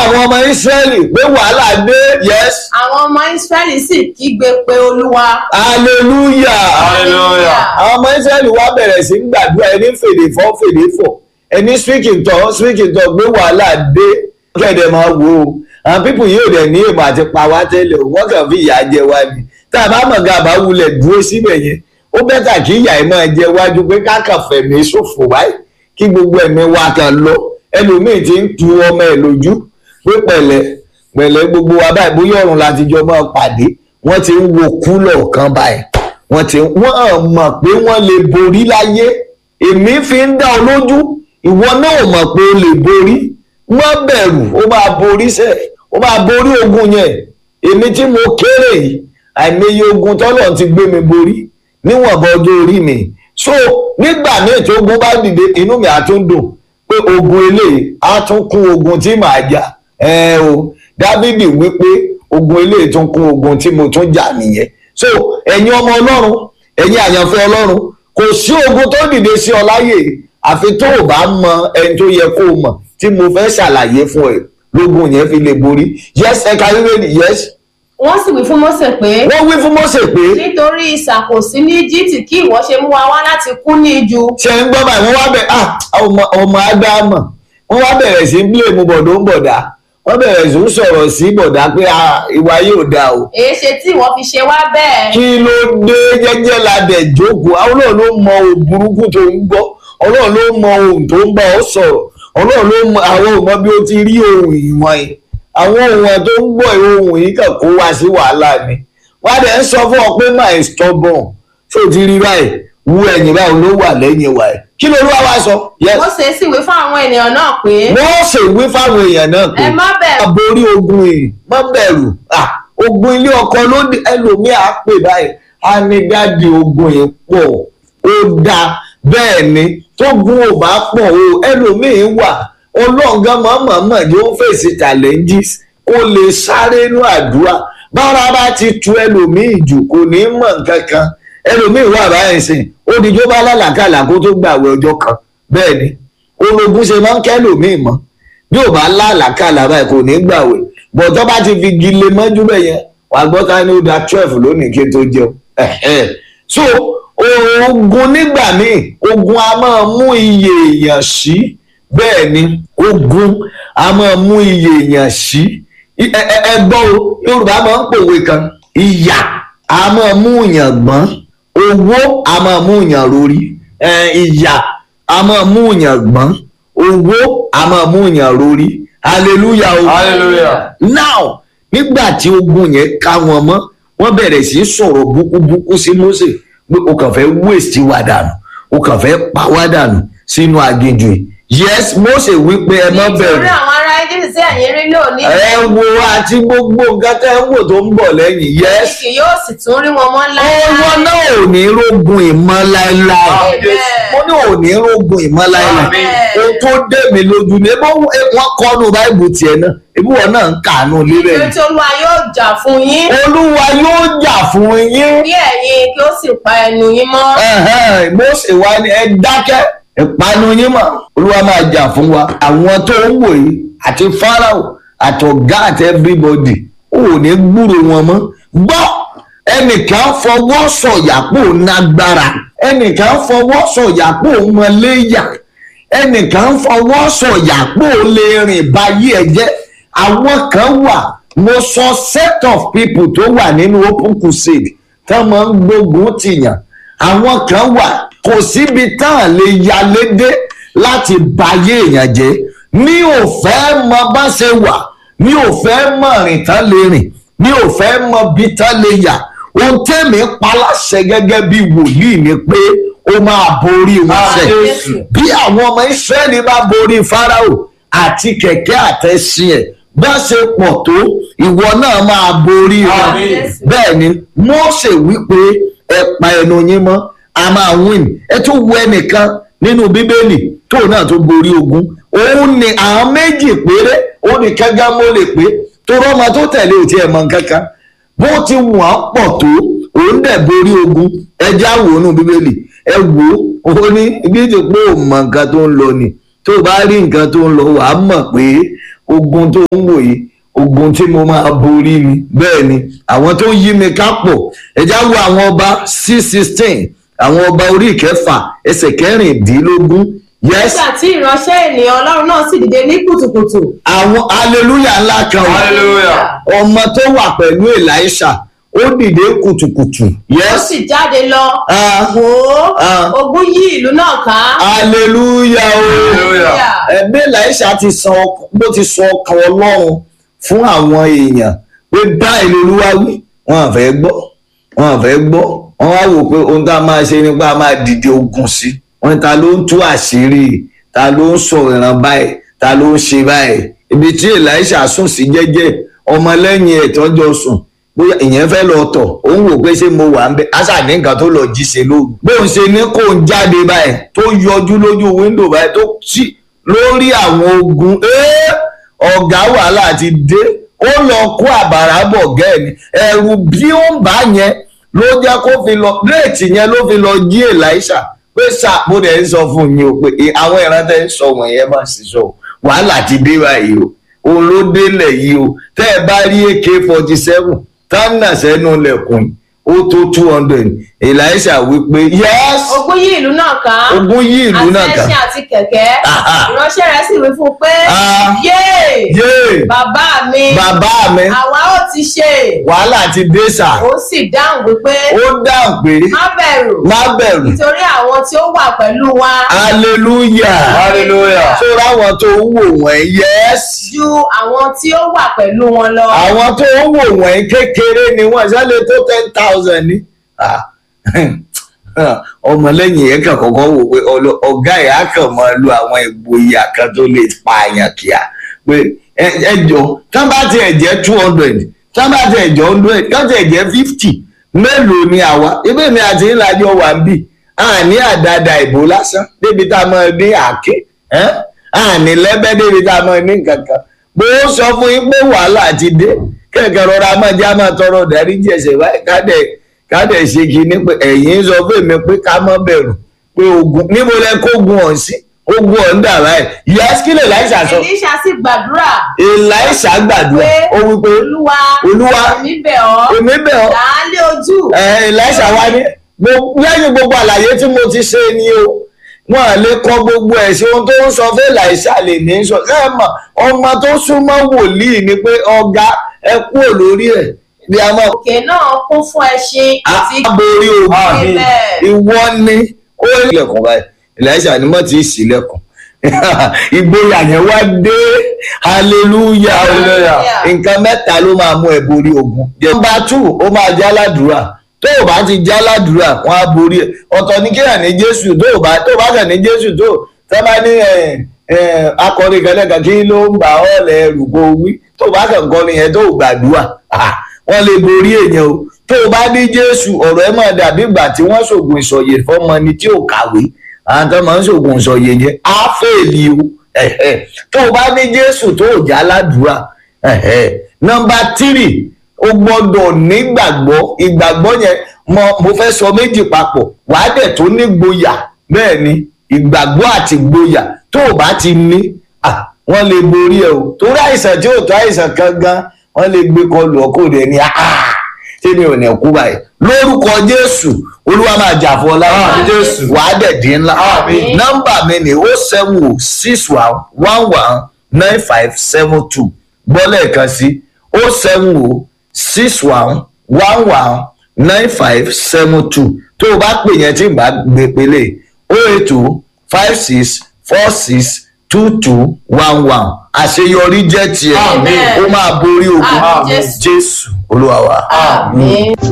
àwọn ọmọ Ísírẹ́lì pé wàhálà dé yes àwọn ọmọ Ísírẹ́lì sì kígbe pé Olúwa. hallelujah Hallelujah. àwọn ọmọ Ísírẹ́lì wá bẹ̀rẹ̀ sí ń gbàdúrà ẹni fèdè fọ́ fèdè fọ̀ ẹni speaking tọ́ speaking tọ́ pé wàhálà dé kẹ̀dẹ̀ máa wò ó àwọn pípù yìí ò dẹ̀ ní èèmọ̀ àti pa wá tẹ́lẹ̀ o wọ́n kàn fi ìyà jẹ wá ni tá a bá mọ̀ ká bá wulẹ̀ dúró síbẹ̀ yẹn ó bẹ́tà kí ìyà ẹ̀ máa jẹ wájú pé káàkàn fẹ̀mí ṣòfò báyìí kí gbogbo ẹ̀mí wa kan lọ ẹlòmíì ti ń tu ọmọ ẹ̀ lójú pé pẹ̀lẹ́ pẹ̀lẹ́ gbogbo wa báyìí bóyá ọ̀run láti jọ máa pàdé wọ́n ti ń wo kúlọ̀ kan báyìí wọ́n ti wọ́n mọ̀ pé wọ́n lè borí láyé èmi fi ń dá ọ lójú ìwọ náà ò mọ̀ pé o lè borí má bẹ̀rù ó máa borí sẹ́ ó máa borí ogun yẹn èmi tí mo kéré yìí àìmọye ogun tọ́lọ̀ ti gbé mi borí níwọ̀nba ọjọ́ orí mi so nígbà míì tí ogun bá dìde inú mi á tún dùn pé ogun eléyìí á tún kún ogun tí màá jà ẹ o dávidi wípé ogun eléyìí tún kún ogun tí mo tún jà nìyẹn so ẹ̀yin ọmọ ọlọ́run ẹ̀yin àyànfẹ́ ọlọ́run kò sí ogun tó dìde sí ọ láyè àfi tó o bá mọ ẹni tó yẹ kó o mọ̀ tí mo fẹ́ ṣàlàyé fún ẹ lógun yẹn fi lè borí yes ẹ̀ka rírẹ́lì yes Wọ́n sì wí fún Mósè pé wọ́n wí fún Mósè pé nítorí ìṣàkóso ní Íjíbítì kí ìwọ ṣe mú wa wá láti kú ní ijù. ṣe ń gbọ́ báyìí wọ́n wá bẹ̀ ah ọmọ ọmọ ádámọ̀ wọ́n wá bẹ̀rẹ̀ sí bílèmù bọ̀dọ̀ ń bọ̀dá wọ́n bẹ̀rẹ̀ sí ń sọ̀rọ̀ sí bọ̀dá pé ah ìwà yóò da o èé ṣe tí ìwọ fi ṣe wá bẹ́ẹ̀. kí ló dé jẹ́jẹ́ la dẹ̀ jókòó àwọn náà ló mọ ohun burúkú tó ń gbọ́ ọlọ́run ló mọ ohun tó ń bá ọ sọ̀rọ̀ ọlọ́run ló mọ àwọn ò mọ bí ó ti rí ohun ìwọ̀n yìí àwọn ohun tó ń gbọ́ ohun yìí kàn kó wá sí wàhálà ni wọ́n á dẹ̀ ń sọ fún ọ pé my stubborn tó ti rí báyìí wú ẹ̀yìn báyìí ló wà lẹ́yìn wa ẹ̀ kí ló ló wá wá sọ. yes Mósè sì wí fún àwọn ènìyàn náà pé wọ́n ṣe wí fáwọn èèyàn náà pé ẹ má bẹ̀rù aborí ogun yìí má bẹ̀rù ah, ogun ilé ọkọ ló dé ẹlòmíì á pè báyìí á ní dáàdi ogun yìí pọ̀ ó dáa bẹ́ẹ̀ ni tógun ò bá pọ̀ o ẹlòmíì wà ọlọ́ọ̀gán mọ̀ọ́mọ̀ yóò fèsì challenges kó lè sáré inú àdúrà bára bá ti tu ẹlòmíì jù kò ní mọ̀ nǹkan kan ẹlòmíì wà báyìí sìn ó dijó bá lálàkàlà kó tó gbàwé ọjọ́ kan bẹ́ẹ̀ ni ológun ṣe máa ń kẹ́lòmíì mọ́ bí ò bá lálàkàlà báyìí kò ní gbàwé bọ̀tọ́ bá ti fi gile mọ́jú bẹ́ẹ̀ yẹn wàá gbọ́ ká ní ó da twelve lónìí kí n tó jẹun Ẹ̀hẹ́. so ogun nígbà míì ogun a máa mú iye èèyàn sí bẹ́ẹ̀ ni ogun a máa mú iye èèyàn sí ẹ ẹ- ẹ gbọ́ o Yorùbá máa ń pòwe kan ìyà a máa mú yàn gbọ́n owó a máa mú yàn rori ẹ, ìyà a máa mú yàn gbọ́n owó a máa mú yàn rori hallelujah o Hallelujah. now nígbà tí ogun yẹn ká wọn mọ́ wọ́n bẹ̀rẹ̀ sí í sọ̀rọ̀ búkúbúkú sí Mósè pé o kàn fẹ́ waste wa dànù o kàn fẹ́ pa wá dànù sínú aginjù yìí yes Mósè wípé ẹ má bẹ̀rù nítorí àwọn ará Íjíbítì tí ẹ̀yin rí lónìí ẹ wo àti gbogbo nǹkan tẹ́ ń wò tó ń bọ̀ lẹ́yìn yes kì yóò sì tún rí wọn mọ́ ọwọ́ náà ò ní rógun ìmọ̀ láéláé Amen. mo ní ò ní rógun ìmọ̀ láéláé Amen. ohun tó dé mi lójú ni ebó wọn kọ́nu báìbù tiẹ̀ náà ebí wọn náà ń kàánú lérè nítorí tí Olúwa yóò jà fún yín olúwa yóò jà fún yín bí ẹ̀yin kí ó sì pa ẹnu yín mọ́ Ẹ̀hẹ́n, Mósè wá ní ẹ dákẹ́ ìpanu yín mọ̀ olúwa máa jà fún wa àwọn tó ń wò yìí àti Fáráò àtọ̀gá àti everybody ò ní gbúrò wọn mọ́ gbọ́ ẹnìkan fọwọ́ sọ̀yà pò nágbára ẹnìkan fọwọ́ sọ̀yà pò mọléyà ẹnìkan fọwọ́ sọ̀yà pò lè rìn báyé ẹ jẹ́ àwọn kan wà mo sọ set of people tó wà nínú open crusade tá máa ń gbógun tìyàn àwọn kan wà kò síbi tá à lè yalé dé láti bayé èèyàn jẹ́ mi ò fẹ́ mọ bá ṣe wà mi ò fẹ́ mọ rìn tán lè rìn mi ò fẹ́ mọ bí tán lè yà ohun tẹ́mi paláṣẹ gẹ́gẹ́ bí wòlíì ni pé ó máa borí wọn ṣe Jésù. bí àwọn ọmọ Ísírẹ́lì bá borí Fáráò àti kẹ̀kẹ́ àtẹ̀sìn ẹ̀ bá ṣe pọ̀ tó ìwọ náà máa borí wọn Àmín. bẹ́ẹ̀ ni Mósè wípé ẹ pa ẹnu yín mọ́ a máa win ẹ tún wo ẹnìkan nínú bíbélì tó náà tó borí ogun òun ni àwọn méjì péré ó ní kẹ́gá mọ́ lè pé tó rọ́mọ tó tẹ̀lé ò tiẹ̀ mọ̀ kankan bó ti wọ́n pọ̀ tó òun dẹ̀ borí ogun ẹja wò ó nù bíbélì ẹ wò ó ó ní ibi tí pé ò mọ nǹkan tó ń lọ ni tó bá rí nǹkan tó ń lọ wàá mọ̀ pé ogun tó ń wò yìí ogun tí mo máa borí ni bẹ́ẹ̀ ni àwọn tó ń yí mi ká pọ̀ ẹ̀já wo àwọn ọba c sixteen àwọn ọba orí ìkẹfà ẹsẹ̀ kẹrìndínlógún yes nígbà tí ìránṣẹ́ ènìyàn ọlọ́run náà sì dìde ní kùtùkùtù. àwọn hallelujah ńlá kan wà Hallelujah. ọmọ tó wà pẹ̀lú elisha ó dìde kùtùkùtù ó yes sì jáde lọ. Ah. wò ó Ah. ogun yí ìlú náà ká. hallelujah o Hallelujah. ẹbí elisha ti sọ ọk- bó ti sọ ọkàn ọlọ́run fún àwọn èèyàn pé báyìí lolúwa wí wọn à fẹ́ gbọ́ wọn à fẹ́ gbọ́ wọn wá wò pé ohun tá a máa ṣe ni pé a máa dìde ogun sí wọn ta ló ń tú àṣírí ta ló ń sọ ìran báyìí ta ló ń ṣe báyìí ibi tí elisha sùn sí jẹ́jẹ́ ọmọlẹ́yìn ẹ̀ tọ́jọ́ sùn bóyá ìyẹn fẹ́ lọ tọ̀ òun wò pé ṣé mo wà ń bẹ àṣà ní nǹkan tó lọ jí ṣe lóru bóun ṣe ní kó ń jáde báyìí tó yọjú lójú wíńdò báyìí tó sí lórí àwọn ogun ẹ́ẹ́ ọ̀gá wàhálà ti dé ó lọ kó àbàrà bọ̀ gẹ́ẹ̀ni ẹ̀rù bí ó ń bá yẹn ló jẹ́ kó fi lọ réètì yẹn ló fi lọ jí elisha pé sà mo dẹ̀ ń sọ fún yín o pé àwọn ìrántẹ́ ń sọ wọ̀nyẹn má sì sọ wàhálà ti dé báyìí o òun ló délẹ̀ yìí o tẹ́ ẹ bá rí ak forty seven tánà sẹ́nu lẹ̀kùn ó tó two hundred elisha wípé yes ogun yí ìlú náà ká. ogun yí ìlú náà àti ká ẹṣin àti kẹ̀kẹ́. Aha. ìránṣẹ́ rẹ̀ sì wí fún un pé. Ah. yéè yéè bàbá mi. bàbá mi àwa ó ti ṣe. wàhálà ti dé sà ó sì dáhùn wípé. ó dáhùn pé má bẹ̀rù. má bẹ̀rù nítorí àwọn tí ó wà pẹ̀lú wa. hallelujah Hallelujah. tó ráwọn tó ń wò wọ́n yes ju àwọn tí ó wà pẹ̀lú wọn lọ. àwọn tó ń wò wọ́n kékeré ni wọ́n ṣẹlẹ̀ tó ten thousand ni Ah, ọmọlẹ́yìn yẹn kàn kọ́kọ́ wò pé ọlọ- ọ̀gá ẹ̀ á kàn máa lo àwọn ìgboyà kan tó lè pa àyàn kíá pé ẹ- ẹ jọ tán bá tiẹ̀ jẹ́ two hundred tán bá tiẹ̀ jẹ́ hundred tán tiẹ̀ jẹ́ fifty mélòó ni àwa ibẹ̀ mi àti ìlàjọ wà ń bì àní àdáda ìbò lásán débi tá a máa ní àáké ẹ́n? àní lẹ́bẹ́ débi tá a máa ní kankan bó sọ fún yín pé wàhálà ti dé kẹ̀kẹ́ rọra máa jẹ́ àmọ́ tọrọ dáríjì ẹ̀ṣẹ̀ báyìí ká dẹ̀ ká dẹ̀ ṣe kinní pé ẹ̀yin sọ fún mi pé ká má bẹ̀rù pé ogun níbo lẹ kó ogun ọ̀hún sí ogun ọ̀hún dà báyìí ìyá skilẹ̀ láìsà sọ Èlíṣà sì gbàdúrà elisha gbàdúrà pé ó wí pé olúwa Olúwa, èmi bẹ̀ ọ́ èmi bẹ̀ ọ́ làálẹ̀ ojú ẹ elisha wá ní gbo- lẹ́yìn gbogbo àlàyé tí mo ti ṣe ni o wọn à lè kọ gbogbo ẹ̀ sí ohun tó ń sọ fún elisha lè ní sọ ẹ mọ̀ ọmọ tó súnmọ́ wòlíì ni pé ọ̀gá ẹ kúrò lórí ẹ̀ bí a máa òkè náà kún fún ẹṣin àti aborí ogun Àmín. bẹ́ẹ̀. ìwọ ni ó ilẹ̀kùn báyìí elisha ni mo ti ṣílẹ̀kùn ìgboyà yẹn wá dé hallelujah Hallelujah. nǹkan mẹ́ta ló máa mú ẹ borí ogun. nọmba two ó máa jẹ́ aládùúrà tó o bá ti jẹ́ aládùúrà wọ́n á borí ẹ̀ ọ̀tọ̀ ní kéèyàn ní jésù tó o bá tó o bá kàn ní jésù tó tẹ́ bá ní ẹ̀, ẹ̀, akọrin kan lẹ́kan kí ló ń bà ọ́ lẹ́rù kó o wí tó o bá kàn kọrin yẹn tó o gbàdúrà ah, wọ́n lè borí èèyàn o tó o bá ní jésù ọ̀rọ̀ ẹ̀ máa dàbí ìgbà tí wọ́n ṣògùn ìsọ̀yè fọ́mọ ni tí ò kàwé àwọn tó máa ń ṣògùn ìsọ̀yè yẹn á fèèlì o ẹ̀hẹ̀. tó o bá ní jésù tó o jẹ́ aládùúrà ẹ̀hẹ̀. nọmba tírì o gbọ́dọ̀ nígbàgbọ́ ìgbàgbọ́ yẹn mo mo fẹ́ sọ méjì papọ̀ wàá dẹ̀ tó ní gboyà bẹ́ẹ̀ ni ìgbàgbọ́ àti gboyà tó o bá ti ní à, wọ́n lè borí ẹ o torí àìsàn tí ò tó àìsàn kan gan wọ́n lè gbé kọlù ọkọ rẹ ní àá tí mi ò ní kú báyìí lórúkọ jésù olúwa máa jà fún ọ láwọn Àmín, Jésù. wàá dẹ̀ dín ńlá Àmín. nọ́mbà mi ni ó seven o six one one one nine five seven two gbọ́ lẹ́ẹ̀kan sí ó seven o six one one one nine five seven two tó o bá pè yẹn tí n bá gbé pélé o eight two five six four six two two one one àṣeyọrí jẹ́ tiẹ̀ Àmín. ó máa borí ogun Àmín, Jésù. jésù olúwa wa. àmín.